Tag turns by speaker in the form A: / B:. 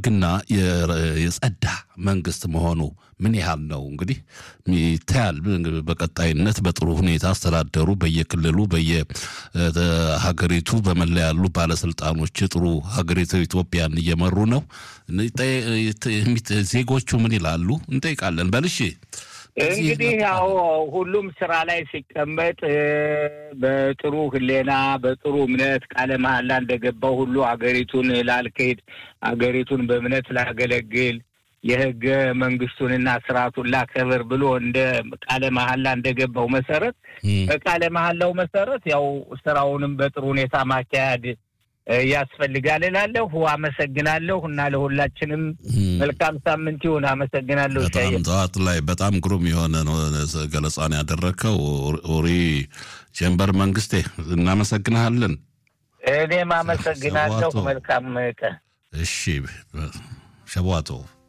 A: ብልግና የጸዳ መንግስት መሆኑ ምን ያህል ነው እንግዲህ ይታያል። በቀጣይነት በጥሩ ሁኔታ አስተዳደሩ በየክልሉ በየሀገሪቱ በመላ ያሉ ባለስልጣኖች ጥሩ ሀገሪቱ ኢትዮጵያን እየመሩ ነው። ዜጎቹ ምን ይላሉ እንጠይቃለን። በልሽ
B: እንግዲህ ያው ሁሉም ስራ ላይ ሲቀመጥ በጥሩ ሕሌና በጥሩ እምነት ቃለ መሐላ እንደገባው ሁሉ አገሪቱን ላልክድ አገሪቱን በእምነት ላገለግል የህገ መንግስቱንና ስርዓቱን ላከብር ብሎ እንደ ቃለ መሐላ እንደገባው መሰረት በቃለ መሐላው መሰረት ያው ስራውንም በጥሩ ሁኔታ ማካሄድ ያስፈልጋል እላለሁ። አመሰግናለሁ እና ለሁላችንም መልካም ሳምንት ይሁን። አመሰግናለሁ።
A: በጣም ጠዋት ላይ በጣም ግሩም የሆነ ነው ገለጻን ያደረግከው ኦሪ ጀንበር መንግስቴ፣ እናመሰግንሃለን።
B: እኔም አመሰግናለሁ። መልካም ቀን።
A: እሺ ሸቧቶ